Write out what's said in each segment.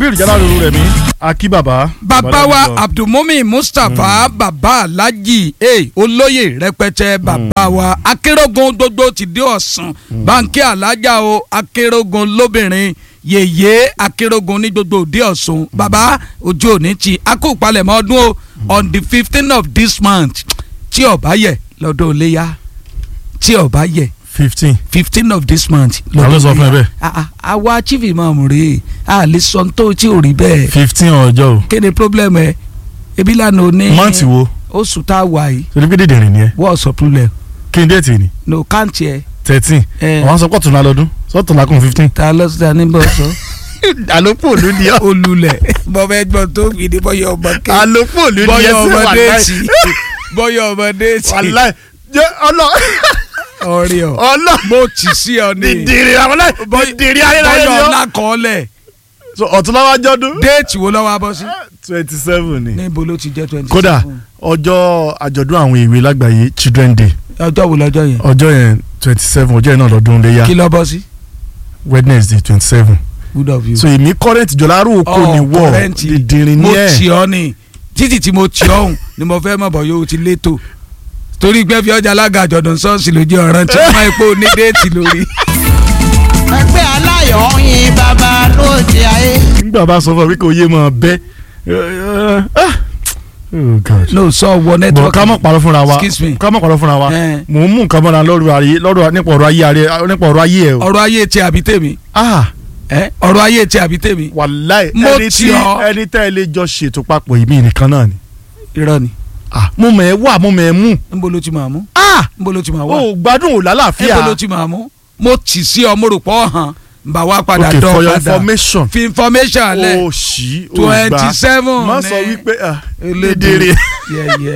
píìrì jáláròrò rẹ̀ mí akí bàbá. bàbá wa abdulmumin mustapha bàbá alhaji eh, olóyè rẹpẹtẹ bàbá wa akérògùn gbogbo ti dé ọ̀sán báńkì alájà o akérògùn lóbìnrin yèyé akérògùn ní gbogbo òde ọ̀sùn bàbá ojú òní ti akópalẹ̀mọ́ ọdún o on the fifteen of this month tí ó bá yẹ lọ́dọ̀ léyà tí ó bá yẹ fifteen. fifteen of this month Ta ló sọ fún ẹ bẹ́ẹ̀? Ah, ah, àwa chief imam rèé a lè sọ tó tí ò rí bẹ́ẹ̀ fifteen ọjọ́ o. kí ni problem ẹ ebi lánàá o ní mọ́ǹtì wo oṣù tá a wà yìí torí pé dèdè rìn ni ẹ wọ́n sọ problem kí n déètì ni no káǹtì ẹ thirteen. ẹ àwọn sọ pọ̀ tún lálọ́dún sọ́tún lákùn fifteen. ta lọ sí àníbọ̀ sọ àlòpọ̀ òlu ni ọ́. olùlẹ̀ bọ́fẹ́ gbọ́n tó fi ní bọ́yọ̀ ọmọ ké àlòpọ̀ òlu ni ẹ bọ́yọ̀ sí ọmọdé wàláì. tì bọ́yọ̀ ọmọdé tì wàláì jẹ́ ọlọ́ ọ̀rẹ́ ọ ọlọ́ mo tì sí ọ ní dìdìrì àwọn láì dìdìrì ayélujára bọ́yọ̀ ni ọ́. ọ̀la kọ́ọ́lẹ̀ So, ọ̀tún lọ́wọ́ ajọ́dún. déètì wo lọ́wọ́ abọ́ sí twenty seven ni. níbo ló ti jẹ́ twenty kódà ọjọ́ àjọ̀dún àwọn ìwé lágbàáyé children day ọjọ́ wo lọ́jọ́ yẹn ọjọ́ yẹn twenty seven ọjọ́ yẹn náà lọ́dún léyà kí lọ́ bọ́ sí wednesday twenty seven good of you. so èmi current jọ̀lárò oko ni wọ̀ kọrẹ́ǹtì dìdìrín ní mo ẹ̀ tì ọ́ ni títí tí mo tì ọ́hún ni mo fẹ́ mọ̀ bọ̀ yóò ti létò torí pé fi ọjà alága àjọ̀dún ṣọ́ọ̀ṣì ló jẹ́ ọ̀ràn tí wọ́n máa pò ní déètì lórí. ẹgbẹ́ aláyọ̀ yin bàbá lóde ayé. nígbà bá sọ fún mi kò yé mọ bẹ́ ah oh god no sọ wọ bọ̀ network ká mọ̀ parọ́ fúnra wa excuse me ká mọ̀ parọ́ fúnra wa Eh. mò ń mú nǹkan mọ́ra lọ́rọ̀ ayé lọ́rọ̀ nípa ọ̀rọ̀ ayé ààrẹ nípa ọ̀rọ̀ ayé ẹ̀ o ọ̀rọ̀ ayé tí àbí tèmi ah ẹ ọ̀rọ̀ ayé tí àbí tèmi wàláì Mo ẹni tì tí ọ́. ẹni tẹ́ ẹ lè jọ ṣètò papọ̀ yìí mí nìkan náà ni irọ́ ni ah mo mọ̀ ẹ́ wà mo mọ̀ ẹ́ mú nbó ló ti máa mú ah nbó ló ti máa wá o gbádùn ò lálàáfíà nbó ló ti máa mú mo tì sí ọ mo rò pọ̀ hàn nbà wá padà okay dán for your padà information fi information alẹ́ o ṣí o gbà twenty seven má sọ wípé ah elédè dédèrè yẹyẹ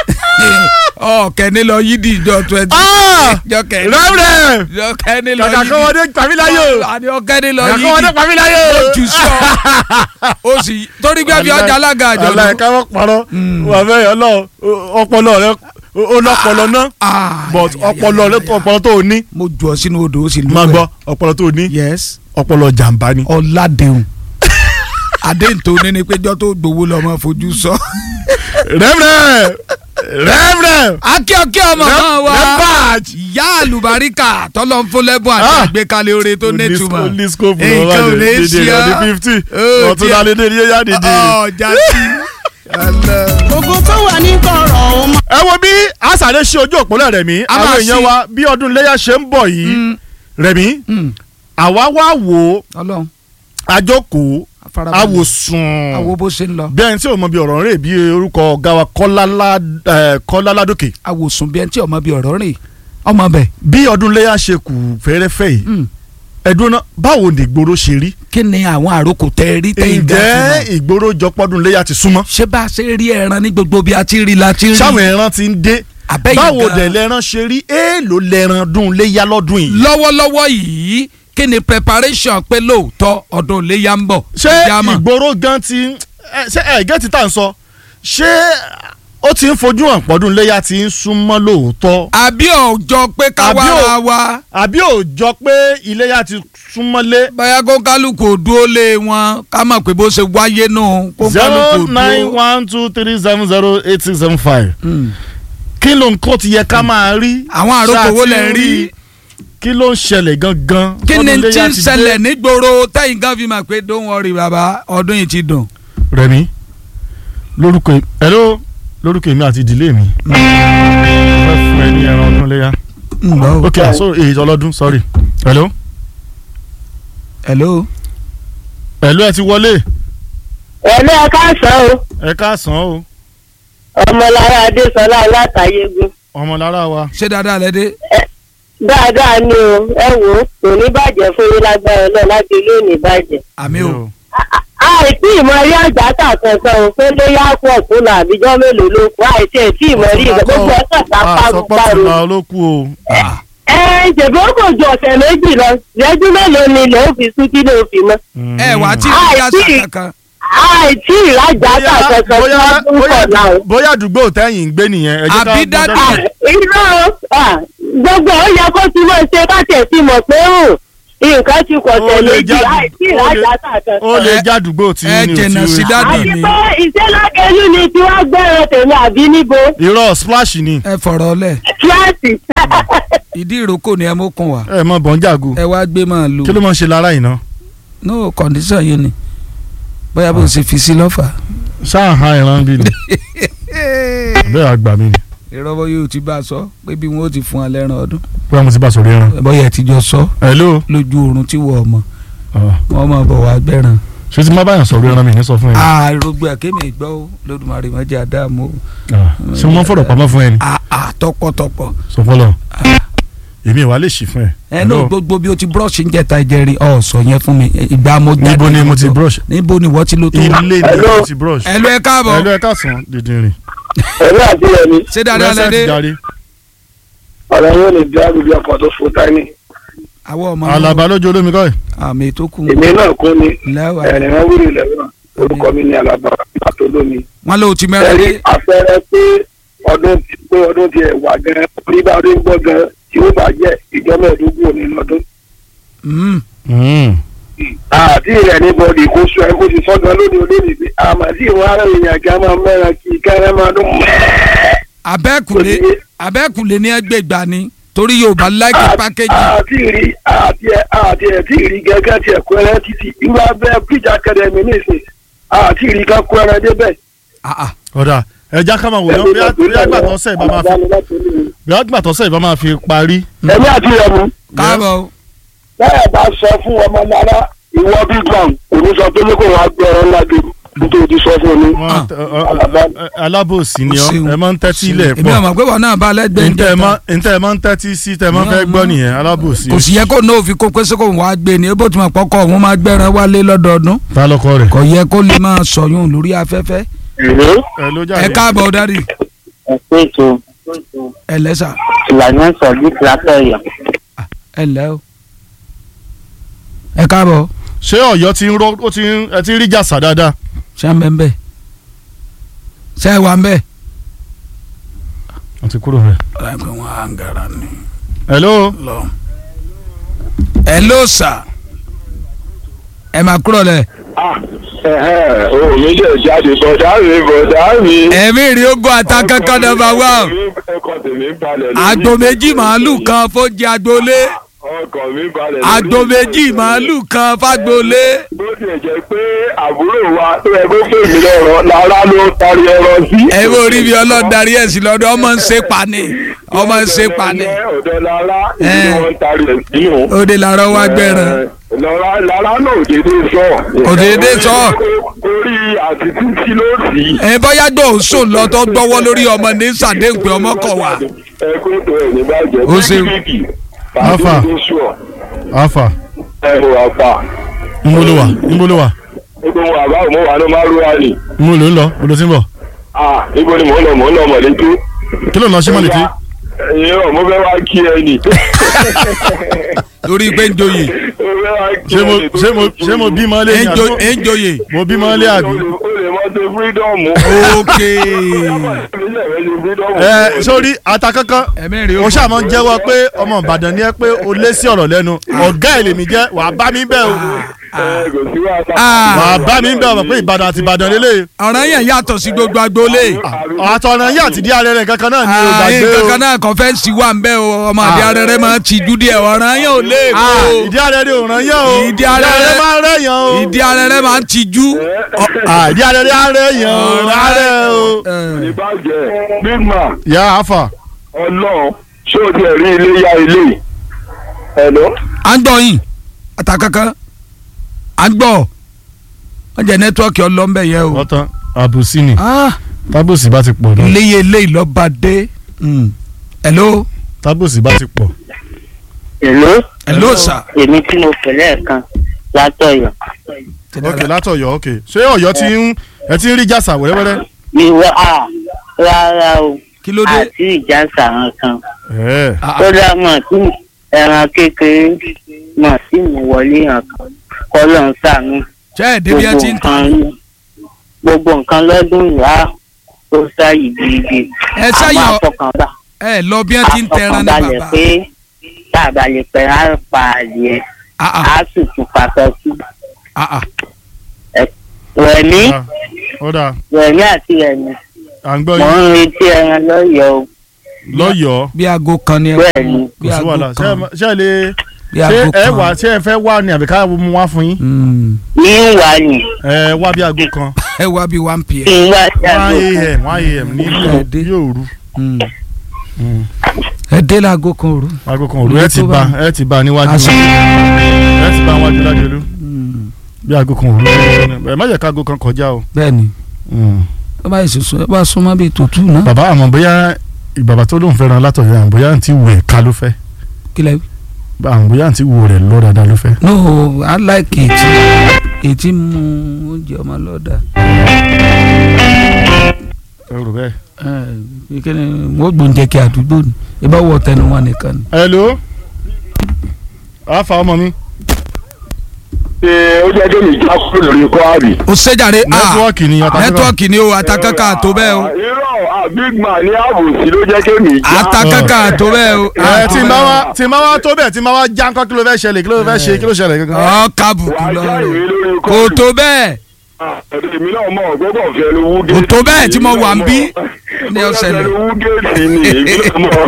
ọ kẹni lọ yídì ìjọ twenty ah jọ kẹni rẹ́rẹ́ jọ kẹni lọ kàkà yídì kọ́wọ́dé pàmíláyò àní ọkẹni lọ kàkà kọ́wọ́dé yídì pàmíláyò ó jù sí ọ ó sì torí pé fi ọjà alága àjọ aláì lọ. káwọ́ parọ́ wà fẹ́ ọlọ́ ọpọlọ rẹ ó lọ́pọlọ náà Ah, but ya, ya, ọpọlọ ya, rẹ ya. ọpọlọ tó o ní mo jù ọ sínú odò ó sì lú máa ẹ. gbọ́ ọpọlọ tó o ní yes ọpọlọ jàǹbá ni. ọ̀làdẹ̀hùn àdéhùn tó ní ni péjọ tó gbowó lọ́mọ fojú sọ. rẹ́rẹ́ rẹ́rẹ́ akíọ̀kíọ̀ ọmọ náà wá rẹ́bàj. ìyá àlùbáríkà tọ́lọ́ ń fún lẹ́bùn àti Ah. àgbékalẹ̀ oore tó nítumọ̀ ní scope Nǹkan lọ́wọ́ ò lè rẹ̀ ṣe dèdè ọ́. rẹ̀ ní fifty Oh, ọ̀tún dear. lálẹ́ dèdè yóò yá dèdè. ọjà sí. gbogbo tó wà ní kọ̀rọ̀ ọ̀hún máa. ẹ wo bí àṣàlẹ ṣe ojú òpólẹ̀ rẹ̀ mí A àwọn máa èèyàn ṣí. wa bí ọdún iléyà ṣe ń bọ̀ yìí rẹ̀ mí àwa wá wò ó ọlọ́run àjókòó afárabàlẹ̀ àwòsùn àwo bó ṣe ń lọ bí ẹni tí ò mọ bí ọ̀rọ̀ rẹ̀ bí orúkọ ọ̀gá wa Kọ́lá eh, Kọ́lá Ládòkè àwòsùn bí ẹni tí ọmọ bíi ọ̀rọ̀ rìn ọmọ bẹ̀ bí ọdún iléyà ṣe kù fẹ́rẹ́fẹ́ yìí ẹ̀dùn náà báwo ni ìgboro ṣe rí kí ni àwọn àròkò tẹ rí tẹ̀yìn gan ǹjẹ́ fún wọn. ìgboro jọpọ́dún iléyà ti súnmọ́ ṣé bá a ṣe rí ẹran ní gbogbo bí a ti rí la ti rí sáwọn ẹran ti ń dé Àbẹ́yìn báwo gan. dẹ̀ lẹ́ran ṣe rí èèlò lẹ́ran dún iléyà lọ́dún yìí lọ́wọ́lọ́wọ́ yìí kí ni preparation pé lóòótọ́ ọdún iléyà ń bọ̀ ṣé Ẹja mọ̀. ìgboro gan ti ń- ẹ, ṣé ẹ gẹ́tì tá à ń sọ ṣé ó ti ń fojú hàn pọ́dún iléyà ti ń súnmọ́ lóòótọ́ àbí ọjọ́ pé ká Àbí wá ò- ra wa àbí ò jọ pé iléyà ti súnmọ́lé bóyá kó kálukú ò dúró lé wọn ká mọ̀ pé bó ṣe wáyé nù kó zero kálukú ò nine dúró. one two three seven zero eight six seven five Mm. kí ló ń kó ti yẹ ká máa rí àwọn àròkò wo lẹ̀ ń rí kí ló ń ṣẹlẹ̀ gangan kí ni Ọdún tí iléyà ń ti dé. ṣẹlẹ̀ nígboro tẹ́yìn gan fi mọ̀ pé don't worry bàbá ọdún yìí ti dùn. Rẹ̀mí lórúkọ hello lórúkọ èmi àti ìdílé mi fẹ́ fún ẹ ní ẹran ọdún léyà ok so èyí ọlọ́dún sorry hello hello. hello ẹ ti wọlé ẹ̀lẹ́ ẹ káàsán o ẹ káàsán o ọmọlára adésọlá látàyégun ọmọlára wa ṣé dáadáa lẹ dé. dáadáa ni o ẹ wò ó kò ní bàjẹ́ fún yín lágbára náà láti ilé òní bàjẹ́. àmì o. àìsí ìmọ̀ rí àjàtà kankan o pé ló yá pọ̀ tó là àbíjọ́ mélòó ló kù àìsí ẹ̀tí ìmọ̀ rí ìgbà gbogbo ọ̀sán tá a pa gbogbo àsọpọ̀tì àrò. la ló kú o ẹ ṣèbí ó kò ju ọ̀sẹ̀ méjì lọ ìrẹ́jú mélòó ni ilẹ̀ ó fi sún kí ló fi mọ́. ẹ wà á tí ì rí àṣà Àìsí- kankan. àìsí ìrajà kankan tí bóyá wọ́n tún bóyá pọ̀ náà o. bóyá àdúgbò tẹ́yìn ń gbé nìyẹn ẹ jẹ́ ká Àbí dádì- Ah, irọ́ ah, gbogbo ó yẹ kó ti mọ̀ ṣe káṣẹ̀ sí mọ̀ pé hùn nǹkan ti pọ̀ Ó tẹ̀lé lè jù jáde- àìsí ó lè- ìrajà kankan. ó lè jádùúgbò tí ẹ ní jìnnà sí dádì àti ni pé ìṣẹ́lágẹ́lú ni tí wọ́n gbẹ̀rẹ̀ tèmi àbí níbo irọ́ splash ni ẹ fọ̀rọ̀ lẹ̀ kíláàsì. ìdí ìrókò ni ẹ mú kún wa ẹ mọ bọ́njàgò ẹ wá gbé máa lu kí ló máa ń ṣe lára yìí ná no condition yìí ni bóyá bó ṣe fi sí lọ́fà. ṣáà ha ìran bí ni bẹ́ẹ̀ àgbà mi ni ìrọ́bọ yóò ti bá a sọ pé bí wọ́n ó ti fún ọ lẹ́ran ọdún bóyá mo ti bá sọ̀rọ̀ ẹran. bóyá ẹ ti jọ sọ hello lójú oorun tí wọ́n mọ̀ Ah, wọ́n máa bọ̀ wá gbẹ̀ràn. ṣé tí má báyàn sọ̀rọ̀ ẹran mi ní sọ fún ẹ. àrògbé àkémi ìgbọ́ ó lódùmarè má jẹ́ àdáàmú o. Ah, ṣé mo máa ń fọ̀rọ̀ pamọ́ fún ẹ ni àà tọpọtọpọ. sọ fọlọ èmi ìwà lè ṣì fún ẹ. ẹ náà gbogbo bí o ti brush ń jẹta ìjẹrin ọ sọ yẹn fún mi ìgbà mo jáde níbo ni mo ti lọ. brush níbo ni wọ́n ti lo tó. ilé ni mo ti brush. ẹ lọ ẹ káàbọ̀ hello ẹ káàsán dídìrín. ẹ̀mí àti ẹ̀mí ṣé dáadáa Present lẹ́dẹ́ jàre. ọ̀rọ̀ yóò lè dá gbogbo ọkọ̀ tó fún tání. àwọn ọmọ alaba lójú olómi kọ́ ẹ̀. àmì tó kù èmi náà kún ni lẹ́wà ẹ̀rìn wọn wúri lẹ́wọ̀n orúkọ mi ní alaba àtolómi. wọn ló ti mẹ́rin ẹ̀rí dé àpẹẹrẹ pé ọdún ti pé ọdún ti ẹ̀ wà gan orí bá ọdún gbọ́ gan tí ó bá jẹ́ ìjọ mẹ́ẹ̀ẹ́dógún òní lọ́dún. Mm. Mm. àti rẹ̀ ní bọ́ọ̀dì kó sọ ẹ kó ti sọ gan lónìí olónìí pé àmàdí ìwọ̀n ara èèyàn kí a máa mẹ́ran kí kẹ́rẹ́ máa dún mẹ́ẹ̀ẹ́. abẹ́kùlé abẹ́kùlé ní ẹgbẹ̀gbà ni torí yorùbá láìkí pákéjì àti rí àti ẹ àti ẹ tí rí gẹ́gẹ́ tí ẹ̀kọ́ ẹrẹ́ títì irú abẹ́ bridge academy nìsín àti rí ká kó ẹrẹ́ débẹ̀. Ah, ah. ọ̀dà ẹja ká máa wò ná bí àgbàtọ́ sẹ̀ bá máa fi bí àgbàtọ́ sẹ̀ bá máa fi parí. ẹ̀mí àti ẹ̀mú káàbọ̀ o. bẹ́ẹ̀ bá sọ fún ọmọ lára ìwọ big one kò ní sọ pé ní kò wá gbé ọ̀rọ̀ ńlá dé nítorí ti sọ fún mi. Wọ́n- ọ- ọ- ọ- alábòsí ni O ọ ṣeun. ẹ máa ń tẹ́tí ilẹ̀ èmi pọ̀ àmọ̀ pé wọn náà bá lẹ́gbẹ̀ẹ́ ń ntẹ́ ẹ jẹta máa- ntẹ́ ẹ máa ń tẹ́tí sí tẹ́ ẹ máa ń fẹ́ gbọ́ nìyẹn alábòsí. kò sì yẹ kó náà fi kó pé sókò wọn á gbé ni ebó tí mo pọkọ òun máa gbẹran wálé lọ́dọọdún ta lọkọ rẹ̀. kò yẹ kó lè máa sọyún lórí afẹ́fẹ́ ẹ ló ẹ jáde. káàbọ̀ dádì ẹ̀pẹ́ ètò ẹ lẹ́sà ìlànà sọ̀dí látọ̀yọ̀ ẹ lẹ́ o ẹ káàbọ̀ ṣé Ọ̀yọ́ ti ń rọ ó ti ń ẹ ti ń rí jàsà dáadáa. ṣé à ń bẹ́ ń bẹ́ ṣé ẹ wà ń bẹ́. wọ́n ti kúrò rẹ̀. ẹ pé wọn á ń gara ni. hello. lọ. ẹ ló sà ẹ máa kúrò lẹ. o mi jẹ jáde bọ̀dá mi bọ̀dá mi. ẹ̀mí rí ogun ata kankan nọ́mbà wá ọkọ tèmi balẹ̀. àgbò méjì màálù kan fóúnjẹ agboolé ọkọ mi balẹ̀. àgbò méjì màálù kan fágboolé. bó tiẹ̀ jẹ́ pé àbúrò wa tó yẹ kó pè mí lọ́rọ̀ lára ló tarí ẹran sí. ẹ wo orí mi ọlọ́run darí ẹ̀ sí lọ́dọ̀ ọmọ ń ṣe pani ọmọ ń ṣe pani ọ̀dọ̀ lára Eh. ìlú wọn tarí ẹ̀ sínú. òde làárọ̀ wá gbẹ̀ràn. lára lára náà ò dédé sọ. Kò dédé sọ. orí àti títí ló sì. ẹ bọ́yá gbọ́ ò sùn lọ tó gbọ́wọ́ lórí ọmọ ní sàdéhùn pé ọmọ kọ̀ wá. ẹ kó tó ẹ̀ ní bàjẹ́. Ó ṣeun. bíkìbíkì. Alpha. pàṣẹ tó sùọ̀. afa ẹ ò wá pa. nbolo wa nbolo wa gbogbo wọn àbá òmò wà ló máa rúwa ni. nbolo ń lọ nbolo ti ń bọ̀. ah ibo ni mò ń lọ mò ń lọ mọ̀lẹ́tò. kí ló ń lọ sí mọ̀lẹ́tì. ẹ̀yin ọ̀ mo fẹ́ wá kí ẹ nì. lórí pé ń joyè mo fẹ́ wá kí ṣé ẹ mo nì tó ṣé mo kù. ṣé mo bímọ lé ní ń jo- àbí ń joyè. mo bímọ lé àbí. o lè o lè mọ ṣe fírídọ́ọ̀mù. ok ẹ sórí ata kankan ẹ̀mí rí o ṣáà máa ń jẹ́wọ́ pé ọmọ Ìbàdàn ni ẹ pé o lé sí ọ̀rọ̀ lẹ́nu ọ̀gá ẹ̀ lèmi jẹ́ wàá bá mi bẹ́ẹ̀ o kò sí wàhálà. Ah. wàá bá mi bẹ́ẹ̀ o pé Ìbàdàn àti Ìbàdàn lélẹ̀ ọ̀ràn yẹn yàtọ̀ sí gbogbo agboolé. àtọ̀nà yìí àti díẹ̀ rẹ̀ kankan náà ni o gbàgbé o kankan náà kọfẹ́ǹsì wà ń bẹ́ o ọmọ àdé arẹrẹ máa ti jú díẹ̀ ọ̀ràn yẹn ò lè kó Ah, ìdí arẹ rẹ̀ ò ràn yàn o Ìdí arẹ rẹ̀- máa rẹ̀ yàn o ìdí arẹrẹ máa ti jú. Ah, ìdí arẹ rẹ̀ arẹ yàn o arẹ o. ìbàjẹ́ big man yà á fà ọlọ́run ṣé o ti rí ilé ya ilé yìí. ẹ̀lọ́. à ń gbọ́ yìí àtàkankan à ń gbọ́ wọ́n jẹ́ nẹ́tíwọ́ọ̀kì ọlọ́mbẹ yẹn o. ọ̀tán àbùsí ni Ah, tábùsì bá ti pọ̀ náà iléyè eléyìí lọ́ba dé. Mm. hello tábùsì bá ti pọ̀ èló hello sir. èmi tí mo pè lẹ́ẹ̀kan látọ̀yọ̀ ok látọ̀yọ́ ok ṣé Ọ̀yọ́ ti ń ẹ ti ń rí jàsà wẹ́rẹ́wẹ́rẹ́ ìwọ à rárá o kí ló dé. àti ìjà sàrán kan ẹ̀ Ah, ah. kódà mọ̀ tí ẹran kékeré mọ̀ tí mo wọlé hàn kan kọ́lọ̀ ń sànú ṣé ẹ̀ débi ẹ gbogbo ti ń tàn. nǹkan gbogbo nǹkan lọ́dún ìyá ó sáyì gidigidi ẹ sáyọ àmọ́ àfọkànbá ẹ lọ bí ẹ ti ń tẹran ní àfọkànbalẹ̀ bàbá. pé tá a bá lè pẹ́ á pa adìẹ Ah, ah. á sì tún pàtó sí Ah, ah. wẹ̀mí Ah, ó dáa wẹ̀mí àti ẹ̀mí à ń gbọ́ mò yín ń retí ẹran lọ́yọ̀ọ́ o. lọ́yọ̀ọ́ bí aago kan ni ẹ Bẹ́ẹ̀ kú ni. bí kò sí aago wàhálà ṣé kan ẹ- ṣé ẹ lè bí ṣé aago ẹ kan. wà ṣé ẹ fẹ́ wà ní àbí ká mú wá fún yín Mm. ní ń wà ní ẹ wá bí aago kan ẹ wá bí one pm. kí n wá sí one àgbo kan. a.m. one a.m. ní Ẹ̀ẹ́dẹ́. yóò rú Mm. Mm. ẹ dé láago kan òru. aago kan òru Ilé ẹ ti tó bá bá- ẹ ti bá níwájú Aṣọ. ẹ ti bá níwájú lájọlú Mm. bí aago kan òru ẹ má jẹ́ ká aago kan kọjá o. bẹ́ẹ̀ni Mm. ẹ bá yìí sọ ẹ bá súnmọ́ bíi tòtú náà. bàbá àmọ́ bóyá bàbá tó lóun fẹ́ràn látọ̀yọ́ àmọ́ bóyá àǹtí wù ẹ̀ ká ló fẹ́ kílẹ̀ àmọ́ bóyá àǹtí wù rẹ̀ lọ́ dáadáa ló fẹ́. no i like ètí ètí mu oúnjẹ ọmọ lọ́dà. ẹ rò bẹ́ẹ̀. ẹ kí ni wọ́n gbóúnjẹ kí àdúgbò ni ẹ bá wọ tẹnu wọn nìkan ni. hello àáfà ọmọ mi ṣe ó jẹ́ kí mi já kúrò lórí kwari. ó ṣèjàre nẹ́tíwọ́ọ̀kì ni ọ̀tá nẹ́tíwọ́ọ̀kì ni o àtàkàkà tó bẹ́ẹ̀ o irọ́ ah, big man ní àbòsí ló jẹ́ kí mi já. àtàkàkà tó bẹ́ẹ̀ o. ẹ tí n bá wá tí n bá wá tó bẹ́ẹ̀ tí n bá wá já ńkọ́ kí ló fẹ́ ṣẹlẹ̀ kí ló fẹ́ ṣe kí ló ṣẹlẹ̀ gangan. ọ kábùkù wàá lọ já ìwé lórí kò kwari. tó bẹ́ẹ̀ èmi náà mọ̀ gbọ́dọ̀ fẹ́ ló wú Kò tó bẹ́ẹ̀ tí mo wà ń bí ní ní ọ̀sẹ̀ ọ̀sẹ̀ lẹ̀. ló wú géètì ni èmi náà mọ̀.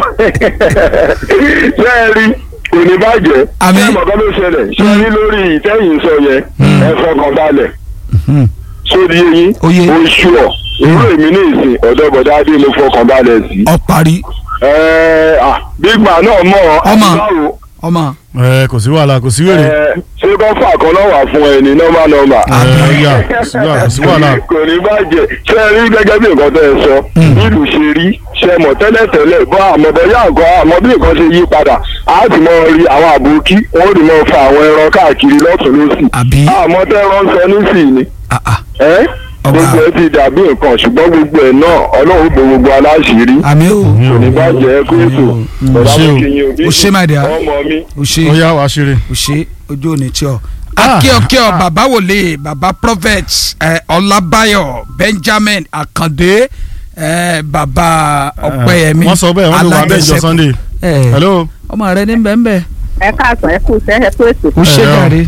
ṣé ẹ rí kò ní bàjẹ́ Àmín. ṣé mọ̀kàn ló ṣẹlẹ̀ ṣé ẹ rí lórí ìtẹ́yìn sọ yẹn ẹ fọkàn balẹ̀ sórí eyín Oyè. oṣù ọ̀ irú èmi ní ìsìn ọ̀dọ́ bọ̀dá adé mo fọkàn balẹ̀ sí. ọ parí ẹ ah big man náà mọ̀ Ọmọ. àbúrò ọmọ ẹ kò sí wàhálà kò sí wèrè. ẹ ṣé kọ́fà kan náà wà fún ẹ ní nọ́mbà nọ́mbà ẹ yà kò sí wàhálà kò sí wàhálà. kò ní bàjẹ́ ṣé ẹ rí gẹ́gẹ́ bí nǹkan tẹ́ ẹ sọ nílùú ṣe rí ṣe mọ̀ tẹ́lẹ̀tẹ́lẹ̀ bọ́ àmọ́ bọ́yá àgọ́ àmọ́ bí nǹkan ṣe yí padà á ti mọ rí àwọn àbòkí wọn ò ní mọ fa àwọn ẹran káàkiri lọ́tún lọ́sì àbí àmọ́ tẹ́ ẹran sọ nísìnyí ni ah, ah. ẹ́ Ọba. gbogbo ẹ ti dàbí nǹkan ṣùgbọ́n gbogbo ẹ̀ náà ọlọ́run bo gbogbo aláṣìírí àmì o kò ní bàjẹ́ kó ètò bọ̀dá ṣé o. mo kì í yan òbí o ṣe my dear ọmọ mi o ṣe ó yá wàá ṣeré. o ṣe ojú òní tí ọ. Ah. akíọkíọ bàbá wòlé bàbá prophet ẹ, ọlábáyọ̀ benjamin akande ẹ, bàbá ọpẹ́yẹmí wọ́n sọ bẹ́ẹ̀ wọ́n ló wà bẹ́ẹ̀ jọ alájẹsẹ́kù. sunday. ẹ, hello. ọmọ rẹ ní bẹ́ẹ̀nbẹ́ẹ̀ ẹ káàsán ẹ kú sẹ́ ẹ kú ètò o ṣe Ẹ, ọ. jàre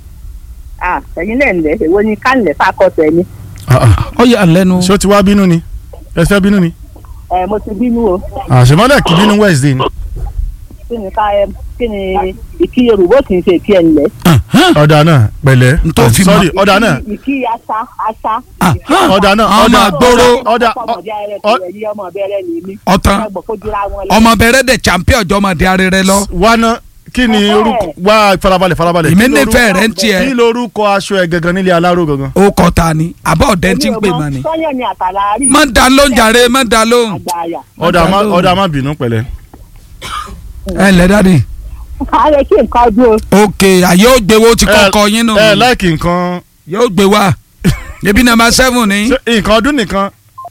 à ẹ̀yin náà ń lẹ̀ èwo ni ká ń lẹ̀ fákọ̀tẹ̀ ni Ah, ah. ọ yà lẹ́nu ṣé o ti wá bínú ni ẹ fẹ́ bínú ni. ẹ mo ti bínú o àṣemọ́lẹ̀ kì í bínú wednesday ni. kí ni ká ẹ kí ni ìkí yorùbá kì í ṣe ìkí ẹ̀ ń lẹ̀ ọ̀dà náà pẹ̀lẹ́. N tó fi mọ̀. sorry ọ̀dà náà ìkí asa asa Ah, ah. ọ̀dà náà ọmọ ọ̀dà àgbòrò ọ̀dà ọmọdé ayẹyẹ ọ- tẹ̀lé yí ọmọ bẹ̀rẹ̀ ní mi ọ̀tán ọgbọ̀n fojúra wọn lọ. ọmọ bẹ̀rẹ̀ dẹ̀ champion ọjọ́mọdé arẹrẹ lọ wánà kí ni orúkọ wá farabalẹ̀ farabalẹ̀. èmi Kí lorúkọ- nífẹ̀ẹ́ rẹ̀ ń tiẹ̀ kí lorúkọ aṣọ ẹ gangan nílé aláró gangan. ó kọ́ ta ni àbọ̀ ọ̀dẹ́ tí ń pè mọ́ ni. sọ́yẹ̀ ni àtàlárí má da lóhùn jàre má da lóhùn. àgbàyà ọ̀dà má lóhùn. ọ̀dà má bínú pẹ̀lẹ́. ẹ ǹlẹ́ dáàdi. ààrẹ kí nǹkan dúró ok àyè ó gbé wo ti kọ́kọ́ yín nù. ẹ láìkì nǹkan yóò gbé wá ebi nàmbà seven ni. ṣé nǹkan ọdún nìkan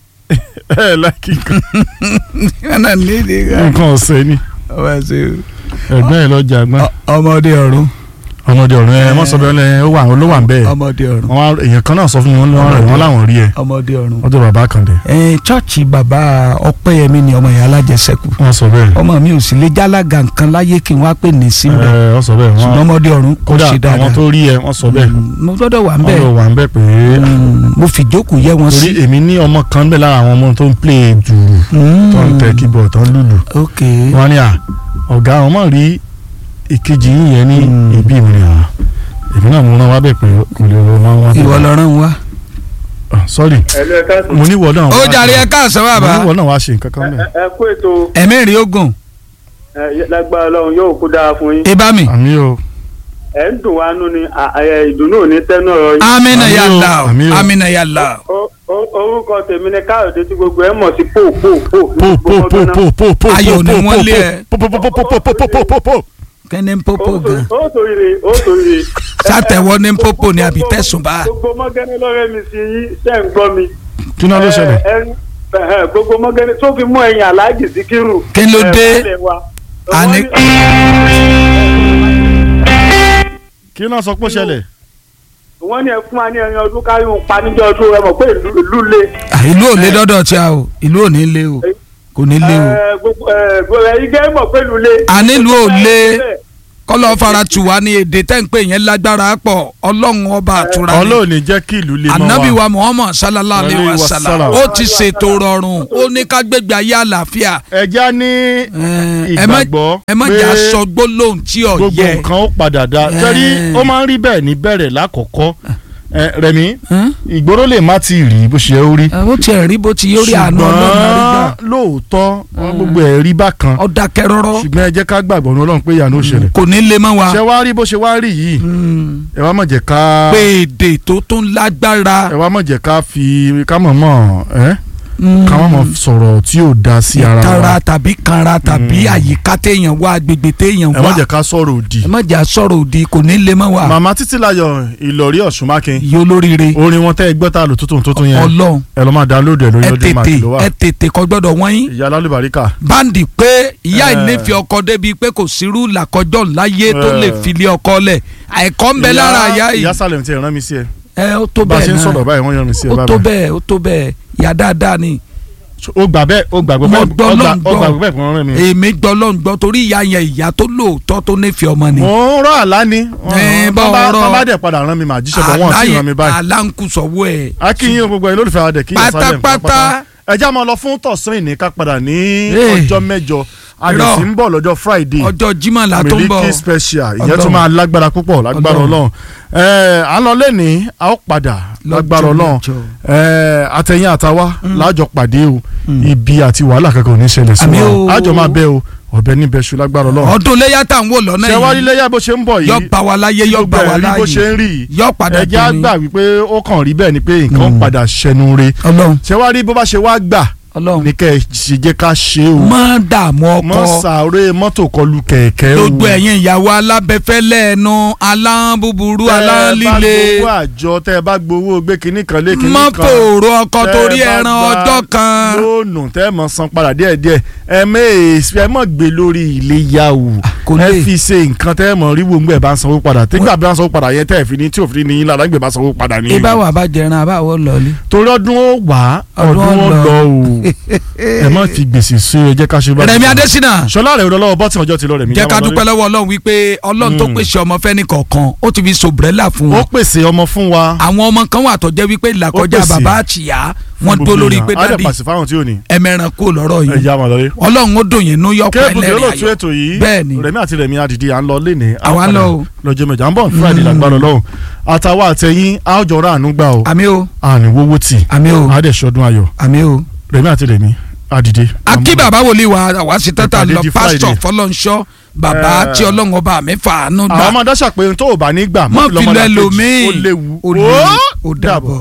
ẹ láìkì nǹkan ẹnà nídìí ká. nǹkan ọ̀sẹ̀ ni ọmọ ẹsẹ ẹ̀gbọ́n ẹ̀ lọ́jà gbọ́n ọmọdé ọ̀run ọmọdé ọ̀run ẹ wọ́n sọ bẹ́ẹ̀ lẹ́yìn ó wà ló wà ń bẹ́ẹ̀ ọmọdé ọ̀run wọ́n wá- èèyàn kan náà sọ fún mi wọ́n ní wọ́n rẹ̀ wọ́n láwọn rí ẹ ọmọdé ọ̀run. ọdún bàbá kan dẹ̀ ẹ chọọchì bàbá ọpẹ́yẹmí ni ọmọ ìyá alájẹsẹ́kù wọ́n sọ bẹ́ẹ̀ ọmọ mi ò sì lè jálága nǹkan láyé kí n wá pè ní síbẹ̀ ẹ wọ́n sọ bẹ́ẹ̀ ṣùgbọ́n wọ́n ọmọdé ọ̀run kò kódà ṣe àwọn dáadáa tó rí ẹ wọ́n sọ bẹ́ẹ̀ Mm, mo gbọ́dọ̀ wà ń wọ́n bẹ̀ lọ wà ń bẹ̀ pé Mm, mo fìjókòó yẹ wọn torí sí. èmi ní ọmọ kan bẹ́ẹ̀ lára àwọn ọmọ tó ń play jùrù tó ń tẹ keyboard tó ń lùlù ok wọ́n ní à ọ̀gá àwọn mọ̀ rí ìkejì yín yẹn ní Mm. ibi mi à èmi náà mo rán wá bẹ̀ pé kò lè rọ wọn wá. ìwọ lọ́rùn wa. Ah, sorry ẹ̀lú ẹ̀ka mo ní ìwọ náà ó wá jàre ẹ káàsán mo ní bàbá ìwọ náà wá ṣe nǹkan kan bẹ́ẹ̀. ẹ kú ètò ẹ̀mí rí ogun lágbára ọlọ́run yóò kú dáa fún yín ibà mi. àmì o ẹ̀ ń dùn wá nú ni ìdùnnú ò ní tẹ́nu ọ̀rọ̀ yín. amina Àmì o, yàlla àmì o. amina yàlla. Ó- ó- orúkọ tèmi ni káyọ̀dé tí gbogbo ẹ̀ mọ̀ sí pò pò pò. po po po po po po Ayọ̀ ni wọ́n lé ẹ. po po po po po po po po po po. kẹ́ni ń pópó gan. ó sòrire ó sòrire. sátẹ̀wọ́ ní ń pópó ni àbí tẹ̀sùn bá. gbogbo mọ́gẹ́ni lọ́rẹ́ mi sí yín ṣe ń gbọ́ mi. kí náà ló ṣẹlẹ̀. Ẹ- ẹ- ẹ- gbogbo mọ́gẹ́ni tó fi mú ẹ̀yìn aláàjì síkírù. Kí ló ẹ, dé? baálé wa. Àní- Wọ́n ní- kí náà sọ pé ó ṣẹlẹ̀. wọ́n ní ẹ fún wa ní ẹyin ọdún káyọ̀ ń pa níjọ́ ọdún ẹ mọ̀ pé ìlú ìlú le. Ah, ìlú ò lé dọ́dọ̀ tí a o ìlú ò ní lé o kò ní lé o. Ẹ, gbogbo ẹ, gbogbo ẹ̀yin gẹ́ mọ̀ pé ìlú le. A ní ìlú ò le. kọ́lọ́ fara tù wá ní èdè tẹ́ ń pè yẹn lágbára pọ̀ ọlọ́run ọba àtúrà ni ọlọ́run ní jẹ́ kí ìlú lè mọ́ wa. anabi wa muhammad sallallahu alayhi wa Alayhi wa sallam sallam. ó ti ṣètò rọrùn ó ní ká gbégbé ayé àlàáfíà ẹja ní ẹ má ìgbàgbọ́ ẹ má pé jà sọ gbólóhùn tí ò gbogbo yẹ nǹkan ó padà dá Eh. torí ó máa ń rí bẹ́ẹ̀ ní bẹ̀rẹ̀ lákọ̀ọ́kọ́ Eh, Rẹ̀mí Hàn? ìgboro lè má ti rí bó ṣe ó rí ó tiẹ̀ rí bó ti yóò rí àánú ọlọ́run àrígbà ṣùgbọ́n lóòótọ́ gbogbo ẹ̀ rí bákan ó dákẹ́ rọ́rọ́ ṣùgbọ́n ẹ jẹ́ ká gbàgbọ́ ní ọlọ́run pé ìyanu ó ṣẹlẹ̀ kò ní lè mọ́ wa ṣé wá rí bó ṣe wá rí yìí Mm. ẹ wá mọ̀ jẹ́ ká pé èdè tó tún lágbára ẹ wá mọ̀ jẹ́ ká fi ká mọ̀ mọ̀ ẹ́ Mm. ká mọ̀ mọ̀ sọ̀rọ̀ tí ò da sí ara ìtara wa tàbí kanra tàbí àyíká téèyàn wá agbègbè téèyàn ẹ wá mọ̀ jẹ́ ká sọ̀rọ̀ òdì ẹ má jà sọ̀rọ̀ òdì kò ní lè mọ́ wa màmá títílayọ̀ ìlọrí ọ̀ṣunmákin iye olóríire orin wọn tẹ́ ẹ gbọ́ ta lò tuntun tuntun yẹn ọlọ́run ẹ lọ́ máa download ẹ lórí ẹ ọdún máa tètè kìlọ̀ wá ẹ tètè kò gbọ́dọ̀ wọ́n yín ìyá lálùbáríkà báńdì pé ìyá Eh. ìnífẹ̀ẹ́ ọkọ débi pé kò sírú làkọjọ́ láyé tó Eh. lè filé ọkọ lẹ̀ àìkọ́ ń bẹ lára ìyá yìí ìyá Salem ti rán mi sí ẹ ẹ ó tó bá a bẹ́ẹ̀ ṣe ń náà sọ̀rọ̀ báyìí wọ́n yàn mí sí ẹ ó tó báyìí bẹ́ẹ̀ ó tó bẹ́ẹ̀ ìyá dáadáa ni ó gbà bẹ́ẹ̀ ó gbàgbọ́ Mo bẹ́ẹ̀ gbọ́ ó gbà- lọ́n ó gbọ́. gbàgbọ́ bẹ́ẹ̀ fún ọ̀rẹ́ mi. èmi gbọ́ lọ́n gbọ́ torí ìyá yẹn ìyá tó lóòótọ́ tó nífẹ̀ẹ́ ọmọ ni mo ń rọ àlá ni Eh, bá bá ọ̀rọ̀. bá dẹ̀ padà rán mi màá jíṣẹ́ bọ̀ wọ́n sì rán mi báyìí. aláǹkùsọ̀wọ́ ẹ̀ akínyìn gbogbo ẹ̀ lólùfẹ́ adẹ̀ kí ìyá Salem Pátápátá. ẹ já máa lọ fún tọ̀sán ìní ká padà ní Eh. ọjọ́ mẹ́jọ àdìsí ń bọ̀ lọ́jọ́ Friday ọjọ́ jimá la tó ń bọ̀ Miliki special ìyẹn Ọlọ́run. tún máa lágbára púpọ̀ lágbára Ọlọ́run. Ọlọ́run ẹ à ń lọ lẹ́ni a ó padà lágbára Ọlọ́run mẹ́jọ. ẹ àtẹ̀yìn àtàwa lájọ pàdé o ibi àti wàhálà kankan ò ní ṣẹlẹ̀ sí Àmín o. wa àjọ máa bẹ o ọ̀bẹ níbẹ̀ ṣu lágbára Ọlọ́run ọdún léyà tá à ń wò lọ́nà ṣé wá rí yìí lẹ́yà bó ṣe ń bọ̀ yọ yìí bá wa láyé yọ bá wa gbogbo ẹ̀ rí bó ṣe láyé ń rí yìí yọ padà ẹ jẹ́ á dùn ní. gbà wípé ó kàn rí bẹ́ẹ̀ ni pé nǹkan Mm. padà ṣẹnu re ọlọ́run ṣé wá rí bó bá ṣe wá gbà ọlọ́run ní kẹ́ ẹ ṣe jẹ́ ká ṣe o má dààmú mọ́ ọkọ sàárè mọ́tò kọlù kẹ̀kẹ́ o gbogbo ẹ̀yin ìyàwó alábẹ́fẹ́lẹ́ ẹnu aláǹbùbùrú tẹ́ ẹ bá aláǹlíle gbowó àjọ tẹ́ ẹ bá gbowó gbé kinní kan lé kinní má kan fòrò ọkọ tẹ́ ẹ torí bá ẹran gba ọjọ́ kan lóònù tẹ́ ẹ mọ̀ san padà díẹ̀díẹ̀ ẹ mẹ́ẹ̀ẹ́sì ẹ mọ̀ gbé lórí ilé yá o kò ẹ lè fi ṣe nǹkan tẹ́ ẹ mọ̀ rí wòǹgbẹ̀ bá ń sanwó padà tẹ́gbà bá ń sanwó padà yẹn tẹ́ ẹ fi ní tí òfin ní yín lára gbẹ̀ bá sanwó padà ní. ibà wà bá jẹran àbáwọ̀ lọ́ọ́lì. torí ọdún ó wà Ọdún ọdún ó ó lọ lọ. o ẹ má fi gbèsè sí ẹ jẹ́ ká ṣe bá. Rẹ̀mí Adésínà sọlá rẹ̀ lọ́wọ́ bọ́tì ọjọ́ ti lọ Rẹ̀mí. jẹ́ ká dúpẹ́ lọ́wọ́ Ọlọ́run wípé Ọlọ́run tó Mm. pèsè ọmọ fẹ́ni kọ̀ọ̀kan ó ti fi sòbrẹ́là fún ó wọn pèsè ọmọ fún wa. àwọn ọmọ kan wà tó jẹ́ wípé ìlàkọjá pèsè bàbá àtìyá wọn fún dó gbogbo lórí èèyàn. pé á dẹ̀ dádì pàṣẹ fáwọn tí ò ní. ẹ̀mẹ̀ràn kú lọ́rọ̀ ẹ yìí já wọn lọlé. Ọlọ́run ó dùn yín nú yọpọ̀ kébùkì ẹlẹ́rìí olóòtú ayọ̀ ètò yìí bẹ́ẹ̀ ni Rẹ̀mí àti Rẹ̀mí adìdí à ń lọ léni. á Àwa ń padà lọ o. lọ́jọ́ mẹ́jọ à ń bọ̀ Friday lágbára Ọlọ́run àtàwọn àtẹ̀yìn á jọ ra àánú gbà o àmì o àní wọ́wọ́ tì àmì o á dẹ̀ ṣọdún ayọ̀ àmì o. Rẹ̀mí àti Rẹ̀mí adìdí. akí bàbá wòlíì wa àwa sí tẹ́tà Ìpàdé lọ di pásítọ̀ Friday. fọlọ́nṣọ́ bàbá Eh. tí ọlọ́run ọba mi fàánú àwọn gbà ọmọ dáṣà pé ohun tó ò bá ní gbà mọ́ fi lọ lọ́mọdé kejì. ẹlòmíì ó léwu ó léwu ó dàbọ̀.